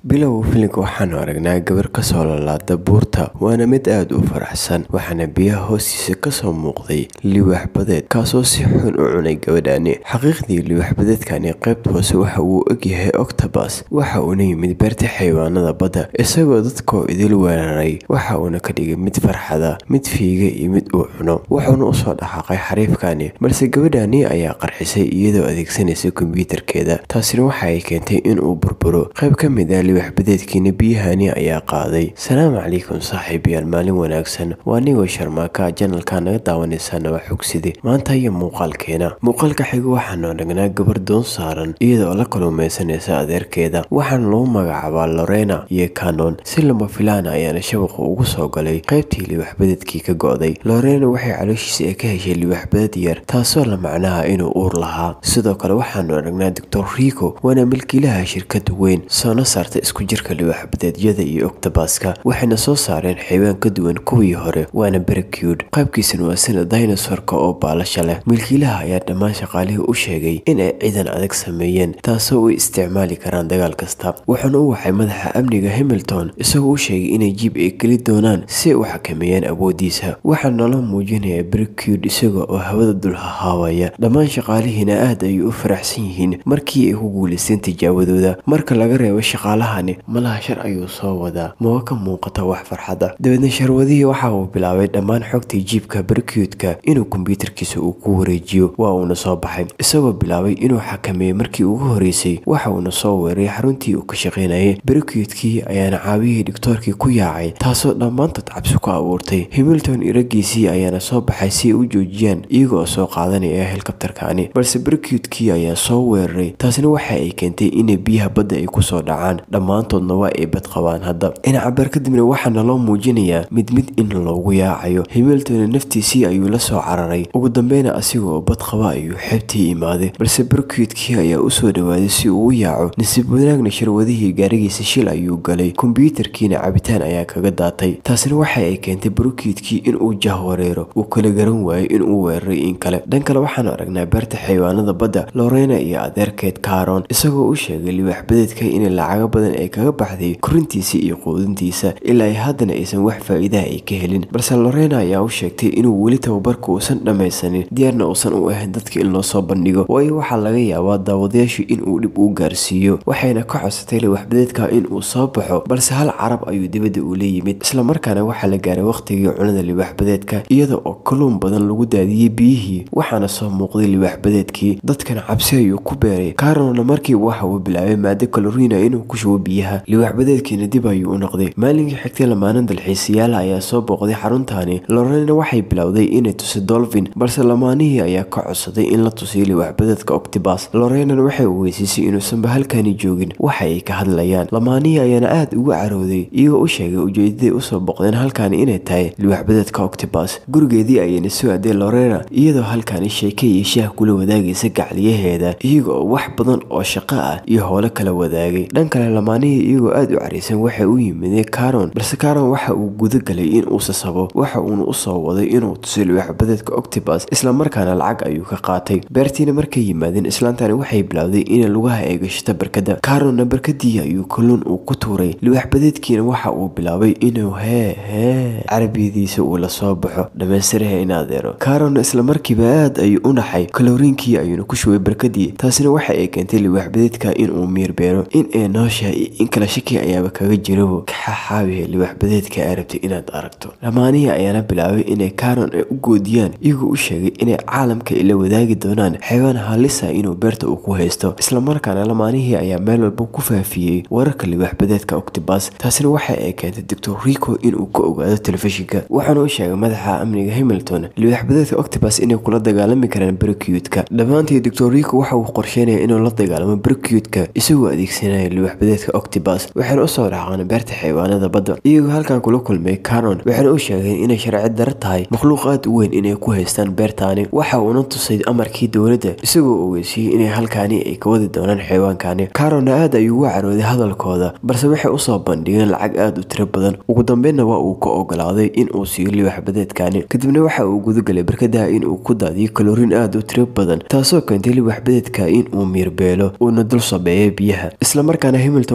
bilow filimka waxaanu aragnaa gabar kasoo lalaada buurta waana mid aada u faraxsan waxaana biyaha hoostiisa kasoo muuqday liwaax badeed kaasoo si xun u cunay gabadhani xaqiiqdii liwaax badeedkani qaybta hoose waxa uu ogyahay octobas waxa uuna yimid beerta xayawaanada badda isagoo dadkoo idil weeraray waxa uuna ka dhigay mid farxada mid fiiga iyo mid uu cuno wuxuuna usoo dhaqaaqay xariifkani balse gabadhani ayaa qarxisay iyadoo adeegsanaysa kombyuutarkeeda taasina waxa ay keentay inuu burburo qayb ka mid ah liwaax badeedkiina biyahani ayaa qaaday salaamu calaykum saaxiibayaal maalin wanaagsan waa nigoo sharmaaka janalka naga daawanaysaana waa xogside maanta iyo muuqaalkeena muuqaalka xigo waxaanu aragnaa gabar doon saaran iyadoo la kaluumaysanaysa adeerkeeda waxaana lagu magacaabaa lorena iyo canon si lama filaana ayaana shabaqa ugu soo galay qaybtii liwaax badeedkii ka go'day lorena waxay calooshiisa ee ka heshay liwaax baded yar taasoo la macnaha inuu uur lahaa sidoo kale waxaanu aragnaa doctor rico waana milkiilaha shirkada weyn soona saarta isku jirka liwaax badeedyada iyo octobaska waxayna soo saareen xaywaan ka duwan kuwii hore waana berecud qaybkiisana waa sida dinosorka oo baalasha leh milkiilaha ayaa dhammaan shaqaalihii u sheegay in ay ciidan adag sameeyeen taasoo u isticmaali karaan dagaal kasta wuxuuna u waxay madaxa amniga hamilton isagoo u sheegay inay jiib ay geli doonaan si ay u xakameeyaan awoodiisa waxaa nala muujinaya berecud isaga oo hawada dul hahaawaya dhammaan shaqaalihiina aad ayay u faraxsan yihiin markii ay ku guulaysteen tijaawadooda marka laga reebo shaqaalahani malaha shar ayuu soo wadaa maba ka muuqata wax farxada dabeedna sharwadihii waxa uu bilaabay dhammaan xogtii jiibka berkyudka inuu kombyuutarkiisa uu ku wareejiyo waa uuna soo baxay isagoo bilaabay inuu xakameeyey markii ugu horeysay waxa uuna soo weeray xaruntii uu ka shaqaynayay berkyudkii ayaana caawiyihii dhigtoorkii ku yaacay taasoo dhammaantood cabsi ku abuurtay hamilton iragiisii ayaana soo baxay si ay u joojiyaan iyaga oo soo qaadanaya helikabtarkani balse berkyudkii ayaa soo weeraray taasina waxa ay keentay inay biyaha badda ay kusoo dhacaan dhammaantoodna waa ay bad qabaan hadda dhinaca beer kadibna waxaana loo muujinayaa mid mid in loogu yaacayo hamilton naftiisii ayuu la soo cararay ugu dambeyna asiga oo bad qaba ayuu xeebtii imaaday balse berkyudkii ayaa usoo dhawaaday si uu u yaaco nasiib wanaagna sharwadihii gaarigiisa shil ayuu galay kombyuutarkiina cabitaan ayaa kaga daatay taasina waxa ay keentay berkyudkii inuu jah wareero uu kala garan waayo inuu weeraray in kale dhan kale waxaanu aragnaa beerta xayawaanada badda lorena iyo adeerkeed caron isagoo u sheegay liwaax badeedka inay lacago badan ay kaga baxday korintiisa iyo quudintiisa ilaa ay haddana aysan wax faa'iidaha ay ka helin balse lorena ayaa u sheegtay inuu weli tababarka uusan dhammaysanin diyaarna uusan u ahayn dadka in loo soo bandhigo waayo waxaa laga yaabaa daawadayaashu inuu dhib u gaarsiiyo waxayna ka codsatay liwaax badeedka inuu soo baxo balse hal carab ayuu dibadda ula yimid islamarkaana waxaa la gaaray wakhtigii cunada liwaax badeedka iyada oo kaluun badan lagu daadiyey biyihii waxaana soo muuqday liwaax badeedkii dadkana cabsi ayuu ku beeray caronna markiiba waxa uu bilaabay maado kaloriina inuu ku shubo biyaha liwaax badeedkiina dib ayuu u noqday maalinkii xigtay lamaanan dalxiisayaala ayaa soo booqday xaruntaani lorena waxay bilowday inay tusi dolphin balse lamaanihii ayaa ka codsaday in la tusiyo liwaax badeedka octobas lorenan waxay ogeysiisay inuusanba halkani joogin waxa ay ka hadlayaan lamaanihii ayaana aada ugu carooday iyagoo u sheegay ujeedaday usoo booqdeen halkani inay tahay liwaax badeedka octobas gurigeedii ayayna soo aday lorena iyadoo halkani sheeke iyo shaah kula wadaagaysa gacliyaheeda iyaga oo wax badan oo shaqo ah iyo howlo kala wadaagay dhan kale lamaanihii iyagoo aada u caraysan waxay u yimideen caron balse caron waxa uu guda galay in uu sasabo waxa uuna usoo waday inuu tusiyo liwaax badeedka octobas islamarkaana lacag ayuu ka qaatay beertiina markay yimaadeen islaantani waxay bilowday inay lugaha ay gashata barkada caronna barkadii ayuu kalluun uu ku tuuray liwaax badeedkiina waxa uu bilaabay inuu hee hee carabiyadiisa uu la soo baxo dhammaystiraha in adeero caronna islamarkiiba aad ayuu u naxay kaloriinkii ayuuna ku shubay barkadii taasina waxa ay keentay liwaax badeedka inuu miir beero in ay noosha iyo in kale shaki ayaaba kaga jirabo kaxaxaabihe liwaax badeedka aa rabtay inaad aragto lamaanihii ayaana bilaabay inay caron ay u goodiyaan iyagoo u sheegay inay caalamka ay la wadaagi doonaan xaywaan halisa inuu beerta uu ku haysto islamarkaana lamaanihii ayaa meel walba ku faafiyey wararka liwaax badeedka octobas taasina waxa ay keentay doctor rico inuu ka ogaado telefishinka waxaana u sheegay madaxa amniga hamilton liwaax badeedka octobas inay kula dagaalami karaan berkyudka dhammaantii doctor rico waxa uu qorsheynaya inuu la dagaalamo berkyudka isagoo adeegsanaya liwaax badeedka octobas waxaana usoo dhaqaan beerta xayawaanada badda iyagoo halkan kula kulmay caron waxaana u sheegeen inay sharci daro tahay makhluuq aad u weyn inay ku haystaan beertaani waxa uuna tusay amarkii dowladda isagoo ogeysiiyey inay halkaani ay ka wadi doonaan xayawaankani caronna aad ayuu uga carooday hadalkooda balse waxay usoo bandhigeen lacag aada u tiro badan ugu dambeynna waa uu ka ogolaaday in uu siiyo liwaax badeedkani kadibna waxa uu gudagalay barkadaha inuu ku daadiyo kaloriin aada u tiro badan taasoo keentay liwaax badeedka in uu miirbeelo uuna dul sabeeyo biyaha islamarkaana hamilton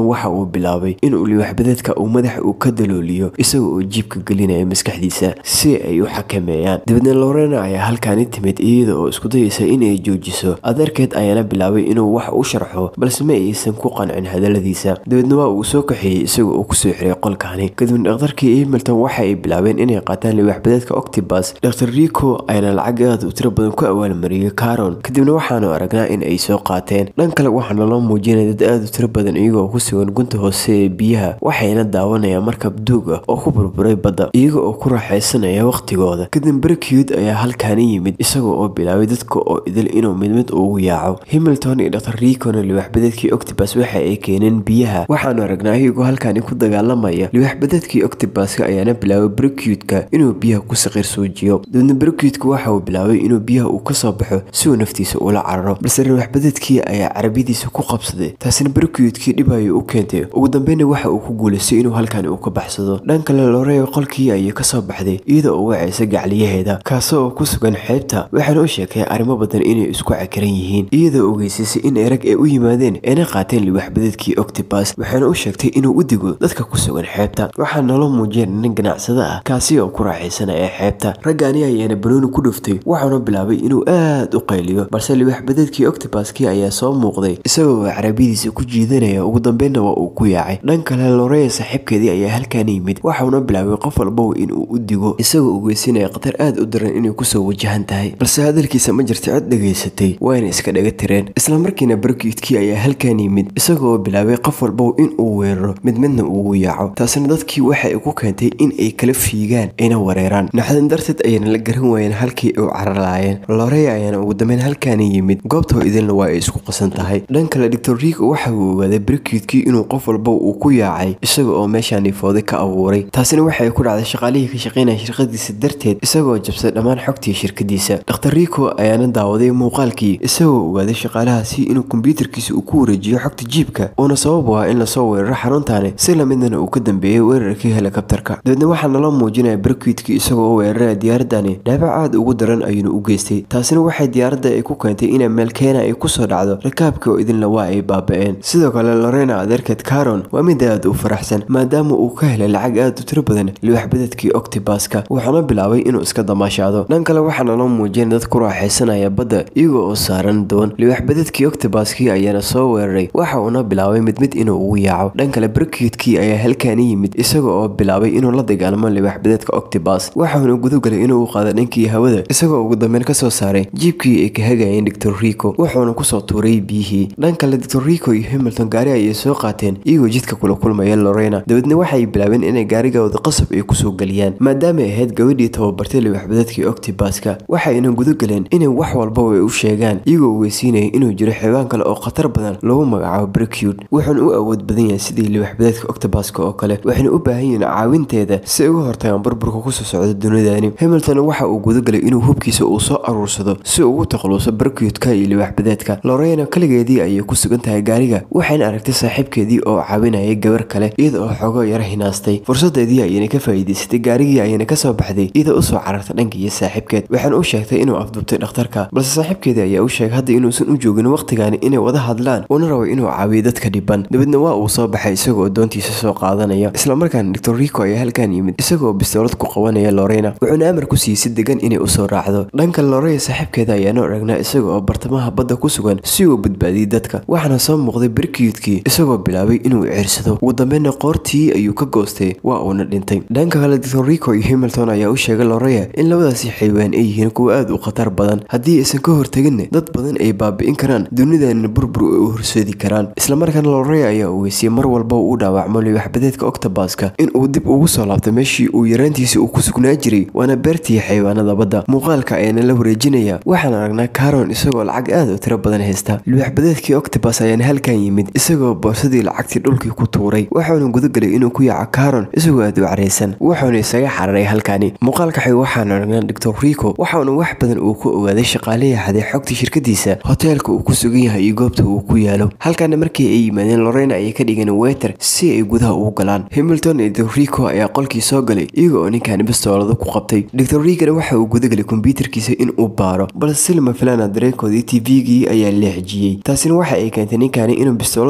himilton waxa uu bilaabay inuu liwaxbadeedka uu madaxa uu ka dalooliyo isaga oo jiibka gelinaya maskaxdiisa si ay u xakameeyaan dabeedna lorena ayaa halkaani timid iyada oo isku dayaysa inay joojiso adeerkeed ayaana bilaabay inuu wax u sharxo balse ma aysan ku qancin hadaladiisa dabeedna waa uu soo kaxeeyey isaga oo kusoo xiray qolkaani kadibna dhakhtarkii himilton waxa ay bilaabeen inay qaataan liwaxbadeedka octibus dr rico ayaana lacag aad u tiro badan ku awaalmariyey caron kadibna waxaanu aragnaa in ay soo qaateen dhan kale waxaana loo muujinaya dad aad u tiro badan iyagoo ku sugan gunta hoose ee biyaha waxayna daawanayaan markab duug ah oo ku burburay badda iyaga oo ku raaxaysanaya waqtigooda kadib bercud ayaa halkaani yimid isagoo oo bilaabay dadka oo idil inuu mid mid ugu yaaco himilton iyo dr ricona liwaxbadeedkii octibus waxa ay keeneen biyaha waxaanu aragnaa iyagoo halkaani ku dagaalamaya liwaxbadeedkii octibuska ayaana bilaabay bercudka inuu biyaha ku saqiir suujiyo dabeedna bercudka waxa uu bilaabay inuu biyaha uu kasoo baxo si uu naftiisa ula cararo balse liwaxbadeedkii ayaa carabiyadiisa ku qabsaday taasina bercudkii dhib ayay u keentay ugu dambeyna waxa uu ku guulaystay inuu halkaani uu ka baxsado dhan kale loreyo qolkii ayay kasoo baxday iyada oo wacaysa gacliyaheeda kaasoo ku sugan xeebta waxaana u sheekay arrimo badan inay isku cakiran yihiin iyadoo ogeysiisay in erag ay u yimaadeen ayna qaateen liwaxbadeedkii octibus waxaana u sheegtay inuu u digo dadka ku sugan xeebta waxaa naloo muujiyeen nin ganacsada ah kaasi oo ku raaxaysanaya xeebta raggaani ayaana banooni ku dhuftay waxaana bilaabay inuu aad u qayliyo balse liwaxbadeedkii octibuskii ayaa soo muuqday isagoo carabiyadiisa ku jiidanaya ugu dambeynna waa uu ku yaacay dhan kale loreya saaxiibkeedii ayaa halkaani yimid waxauna bilaabay qof walbow inuu u digo isagoo ogeysinaya khatar aad u daran inay kusoo wajahan tahay balse hadalkiisa ma jirta cid dhegaysatay wayna iska dhaga tireen islamarkiina barkiidkii ayaa halkan yimid isagoo bilaabay qof walbow in uu weeraro mid midna ugu yaaco taasina dadkii waxa ay ku keentay in ay kala fiigaan ayna wareeraan naxdin darteed ayana la garan waayeen halkii u cararaayeen loreya ayaana ugu dambeyn halkaani yimid goobtoo idinla waa ay isku qasan tahay dhan kale doctor rico waxa uu ogaaday barkiidkii inuu qof walbow uu ku yaacay isaga oo meeshaani fooday ka abuuray taasina waxay ku dhacday shaqaalihii ka shaqaynaya shirkadiisa darteed isagoo jabsay dhammaan xogtii shirkadiisa dr rico ayaana daawaday muuqaalkii isagoo ogaaday shaqaalahaasi inuu kombyuutarkiisa uu ku wareejiyo xogta jiibka uuna sabab u ah in lasoo weeraro xaruntaani si lamidna uu ka dambeeyey weerarkii helikabtarka dabeedna waxaa naloo muujinaya barkiidkii isagoo u weeraraya diyaaradani dhaabac aad ugu daran ayuuna u geystay taasina waxay diyaaradda ay ku keentay inay meel keena ay kusoo dhacdo rakaabka oo idinla waa ay baaba-een sidoo kale lorena adeerkeed caron waa mid aad u faraxsan maadaama uu ka helay lacag aad u tiro badan liwaxbadeedkii octibuska wuxuuna bilaabay inuu iska damaashaado dhan kale waxaa naloo muujinay dad ku raaxaysanaya badda iyaga oo saaran doon liwaxbadeedkii octibuskii ayaana soo weeraray waxa uuna bilaabay mid mid inuu ugu yaaco dhan kale barkiidkii ayaa halkaani yimid isaga oo bilaabay inuu la dagaalamo liwaxbadeedka octibus waxauna gudagalay inuu u qaado dhankii hawada isagoo ugu dambeyn kasoo saaray jiibkii ay ka hagayeen doctor rico wuxuuna kusoo tuuray biyihii dhan kale doctor rico iyo hamilton gaari ayay soo qaateen iyagoo jidka kula kulmaya lorena dabeedna waxay bilaabeen inay gaarigooda qasab ay kusoo geliyaan maadaama ay ahayd gabadhii tababartay liwaxbadeedkii octibuska waxayna gudagaleen inay wax walba ay u sheegaan iyagoo ogeysiinaya inuu jiro xibaan kale oo khatar badan lagu magacaabo bricud wuxuuna u awood badan yahay sidii liwaxbadeedka octibuska oo kale waxayna u baahan yihiin caawinteeda si ay uga hortagaan burburka kusoo socda dunidani hamilton waxa uu gudagalay inuu hubkiisa uu soo aruursado si uu ugu takhaluuso bricudka iyo liwaxbadeedka lorena kaligeedii ayay ku sugan tahay gaariga waxayna aragtay saaxiibkeedii oo caawinayay gabar kale iyada oo xoogo yara hinaastay fursadeedii ayayna ka faa'iidaysatay gaarigii ayayna kasoo baxday iyada usoo cararta dhankaiyo saaxiibkeed waxaana u sheegtay inuu afduubtay dhakhtarka balse saaxiibkeedii ayaa u sheegay hadda inuusan u joogin waqtigaani inay wada hadlaan uuna rabo inuu caawiyo dadka dhiban dabeedna waa uu soo baxay isagoo doontiisa soo qaadanaya islamarkaana doctor rico ayaa halkan yimid isagoo bistoolad ku qabanaya lorena wuxuuna amar ku siiyey si degan inay usoo raacdo dhanka loreya saaxiibkeeda ayaana aragnaa isaga oo bartamaha badda ku sugan si uu badbaadiyey dadka waxaana soo muuqday barkiidkii isagoo bilaabay inuu ciirsado ugu dambeynna qoortii ayuu ka goostay waa uuna dhintay dhanka kale doctor rico iyo hamilton ayaa u sheegay loreya in labadaasi xaywaan ay yihiin kuwa aad u khatar badan haddii aysan ka horteginna dad badan ay baabi'in karaan dunidanina burbur ay u horseedi karaan islamarkaana loreya ayaa ogeysiyey mar walba uu dhaawacmo liwaxbadeedka octobuska in uu dib ugu soo laabto meeshii uu yaraantiisa uu ku sugnaa jiray waana beertii xayawaanada badda muuqaalka ayaana la wareejinaya waxaan aragnaa caron isagoo lacag aad u tiro badan haysta liwaxbadeedkii octobus ayaana halkan yimid isagoo boorsadii lacagtii dhulkii ku tuuray waxauna gudagalay inuu ku yaaco caron isagoo aad u caraysan wuxuuna isaga xararay halkani muuqaalka xig waxaan aragnaa doctor rico waxauna wax badan uu ku ogaaday shaqaalihii haday xogta shirkadiisa hoteelka uu ku sugan yahay iyo goobta uu ku yaalo halkaana markii ay yimaadeen lorena ayay ka dhigeen weter si ay gudaha ugu galaan hamilton iyo doctor rico ayaa qolkii soo galay iyaga oo ninkaani bistoolada ku qabtay doctor rigana waxa uu gudagalay kombyuutarkiisa in uu baaro balse silma filana dareenkoodii tvgii ayaa leexjiyey taasina waxa ay keentay ninkaani inuu bistoolad uu la soo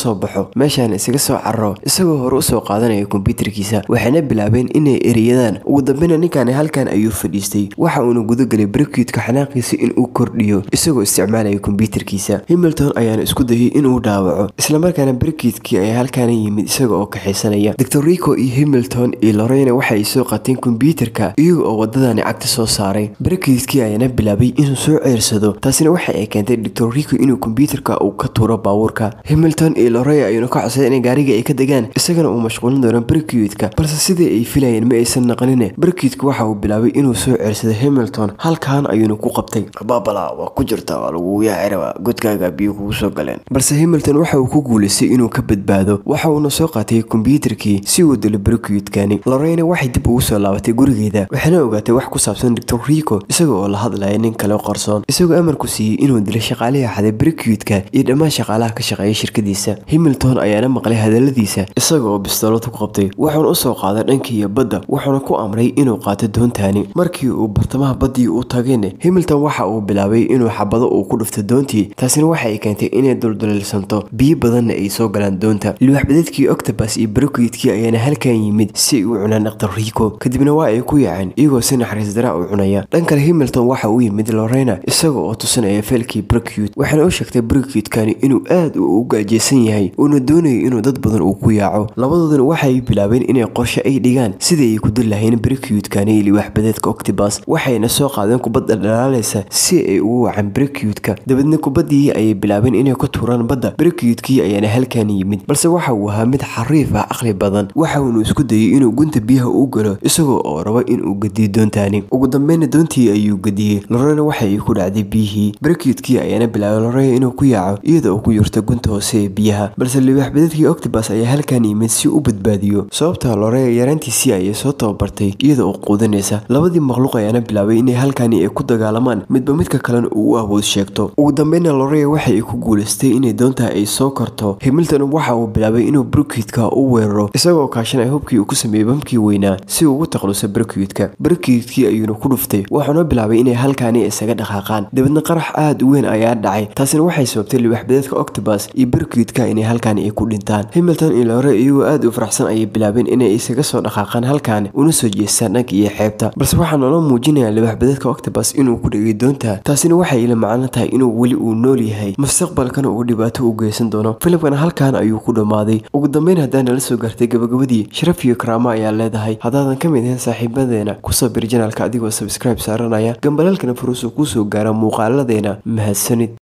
soo baxo meeshaan isaga soo cararo isagoo hore usoo qaadanaya kombyuutarkiisa waxayna bilaabeen inay ereyadaan ugu dambeyna ninkaani halkan ayuu fadhiistay waxa uuna gudagalay brekuitka xanaaqiisa inuu kordhiyo isagoo isticmaalaya kombyuutarkiisa himilton ayaana isku dayay inuu dhaawaco islamarkaana brekuitkii ayaa halkaana yimid isaga oo kaxaysanaya doctor rico iyo himilton iyo lorena waxa ay soo qateen kombyuutarka iyaga oo wadadani cagta soo saaray brekuitkii ayaana bilaabay inuu soo ceersado taasina waxa ay keentay doctor rico inuu kombyuutarka uu ka tuuro baabuurka himilton iyo lorey ayuuna ka codsaday inay gaariga ay ka degaan isagana uu mashquulin doono brekuitka balse sidii ay filayeen ma aysan naqanine brekuitku waxa uu bilaabay inuu soo ceersado himilton halkan ayuuna ku qabtay babala waa ku jirta waa lagugu yaaciraba godkaaga biyo kugu soo galeen balse himilton waxa uu ku guulaystay inuu ka badbaado waxa uuna soo qaatay kombyuutarkii si uu dilo brekuitkani loreyna waxay dib ugu soo laabatay gurigeeda waxayna ogaatay wax ku saabsan doctor rico isaga oo la hadlaya nin kale qarsoon isagoo amarku siiyey inuu dilo shaqaalihii xaday brekuitka iyo dhammaan shaqaalaha ka shaqeeya shirkadiisa himilton ayaana maqlay hadaladiisa isaga oo bistoolad ku qabtay wuxuuna usoo qaaday dhankiiyo badda wuxuuna ku amray inuu qaato doontaani markii uu bartamaha baddii u tageen himilton waxa uu bilaabay inuu xabado uu ku dhufto doontii taasina waxa ay keentay inay dulduleelsanto biyo badanna ay soo galaan doonta liwaxbadeedkii octobus iyo brekuitkii ayaana halkan yimid si ay u cunaan dhaktar rico kadibna waa ay ku yaaceen iyagoo si naxariis daraa u cunaya dhan kale himilton waxa uu yimid lorena isaga oo tusinaya feelkii brekuit waxaana u sheegtay brekuitkani inuu aad u gaajeysan yahay uuna doonayo inuu dad badan uu ku yaaco labadooduna waxay bilaabeen inay qorshe ay dhigaan sidai ay ku dul lahayn brekuitkani iyo liwaxbadeedka octobus waxayna soo qaadeen kubadda dhalaalaysa si ay ugu wacan brekuitka dabeedna kubaddii ayay bilaabeen inay ku tuuraan badda brekuitkii ayaana halkan yimid balse waxa uu ahaa mid xariif ah aqli badan waxa uunu isku dayay inuu gunta biyaha u galo isagoo oo rabo inuu gediyo doontaani ugu dambeyna doontii ayuu gediyey lorena waxa ay ku dhacday biyihii brekuitkii ayaana bilaabay lorena inuu ku yaaco iyada oo ku yurta gunta hoose ee biyaha balse liwaxbadeedkii octobus ayaa halkan yimid si u badbaadiyo sababta lore yaraantiisii ayay soo tababartay iyada oo quudanaysa labadii makhluuq ayaana bilaabay inay halkani ay ku dagaalamaan midba midka kalena uu u awood sheegto ugu dambeyna lore waxa ay ku guulaystay inay doontaa ay soo korto himilton waxa uu bilaabay inuu brekuitka u weeraro isagoo kaashanaya hubkii uu ku sameeyey bamkii weynaa si uu ugu taqluso brekuitka brekuitkii ayuuna ku dhuftay wuxuuna bilaabay inay halkani isaga dhaqaaqaan dabeedna qarax aad u weyn ayaa dhacay taasina waxay sababtay liwaxbadeedka octobus iyo brekuitka inay halkani ay ku dhintaan himilton iyo lore iyagoo aad u faraxsan ayay bilaabeen inay isaga soo dhaqaaqaan halkani una soo jeestaan dhanka iyo xeebta balse waxaa noola muujinaya liwaxbadeedka octobus inuu ku dhegay doonta taasina waxay ila macno tahay inuu weli uu nool yahay mustaqbalkana uu dhibaato u geysan doono filimkan halkan ayuu ku dhammaaday ugu dambeyn haddaan nala soo gaartay gabagabadii sharaf iyo karaamo ayaa leedahay haddaadan ka mid ahayn saaxiibadeena kusoo bir janaalka adigoo sabskribe saaranaya gambalalkana furuusu kuu soo gaara muuqaaladeena mahadsanid